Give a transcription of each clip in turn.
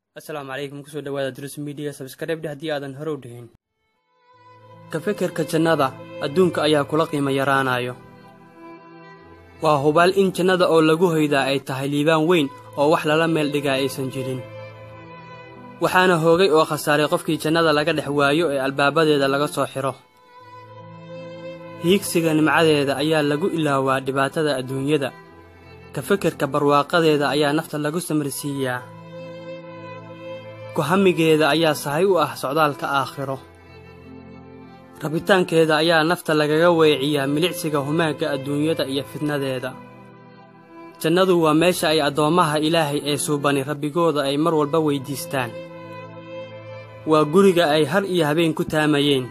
asalaamu calaykum kusoo dhawaada drus midiya sabskaraybdhe haddii aadan hore u dhihin ka fekerka jannada adduunka ayaa kula qiimo yaraanayo waa hubaal in jannada oo lagu hoydaa ay tahay liibaan weyn oo wax lala meel dhigaa aysan jirin waxaana hoogay oo khasaaray qofkii jannada laga dhex waayo ee albaabadeeda laga soo xidho hiigsiga nimcadeeda ayaa lagu ilaawaa dhibaatada adduunyada ka fekerka barwaaqadeeda ayaa nafta lagu samarsiiyaa kuhamigeeda ayaa sahay u ah socdaalka aakhiro rabitaankeeda ayaa nafta lagaga weeciyaa milicsiga humaagga adduunyada iyo fidnadeeda jannadu waa meesha ay addoommaha ilaahay ee suubani rabbigooda ay mar walba weyddiistaan waa guriga ay har iyo habeen ku taamayeen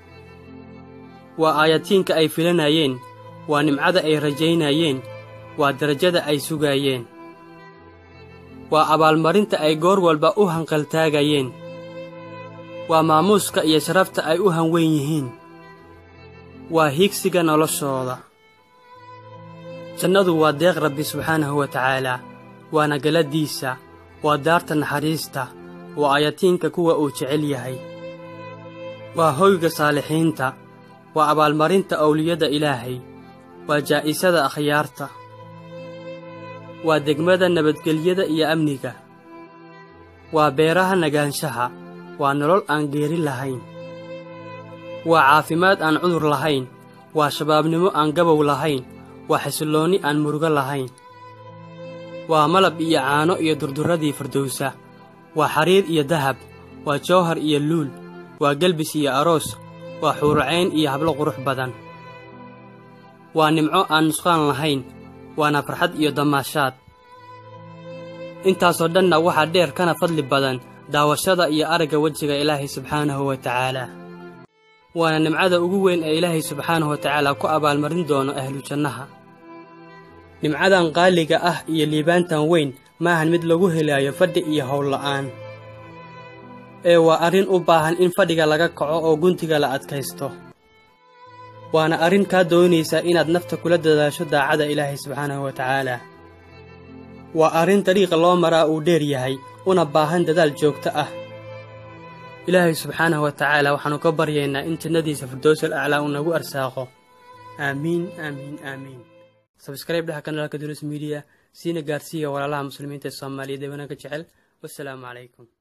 waa aayatiinka ay filanayeen waa nimcada ay rajaynayeen waa darajada ay sugaayeen waa abaalmarinta ay goor walba u hanqaltaagayeen waa maamuuska iyo sharafta ay u hanweyn yihiin waa hiigsiga noloshooda jannadu waa deeq rabbi subxaanahu wa tacaalaa waana galaddiisa waa daarta naxariista waa ayatiinka kuwa uu jecel yahay waa hoyga saalixiinta waa abaalmarinta owliyada ilaahay waa jaa'isada akhyaarta waa degmada nabadgelyada iyo amniga waa beeraha nagaanshaha waa nolol aan geeri lahayn waa caafimaad aan cudur lahayn waa shabaabnimo aan gabow lahayn waa xasilloonni aan murugo lahayn waa malab iyo caano iyo durdurradii fardowsa waa xariir iyo dahab waa jawhar iyo luul waa gelbis iyo aroos waa xuurucayn iyo hablo qurux badan waa nimco aan nusqaan lahayn waana farxad iyo damaashaad intaasoo dhanna waxaa dheer kana fadli badan daawashada iyo aragga wejiga ilaahay subxaanahu wa tacaalaa waana nimcada ugu weyn ee ilaahay subxaanahu wa tacaalaa ku abaalmarin doono ahlu jannaha nimcadan qaaliga ah iyo liibaantan weyn maahan mid lagu helaayo fadhi iyo howlla'aan ee waa arrin u baahan in fadhiga laga kaco oo guntiga la adkaysto waana arrin kaa doonaysa inaad nafta kula dadaasho daacada ilaahay subxaanahu wa tacaalaa waa arrin dariiqa loo maraa uu dheer yahay una baahan dadaal joogto ah ilaahay subxaanahu wa tacaala waxaannu ka baryaynaa in jannadiisa firdowsal aclaa uu nagu arsaaqo aamiin aamiin aamiin sabskrayb dhaha kanaalka dulis midiya siina gaarsiiya walaalaha muslimiinta ee soomaaliya deebananka jecel wassalaamu calaykum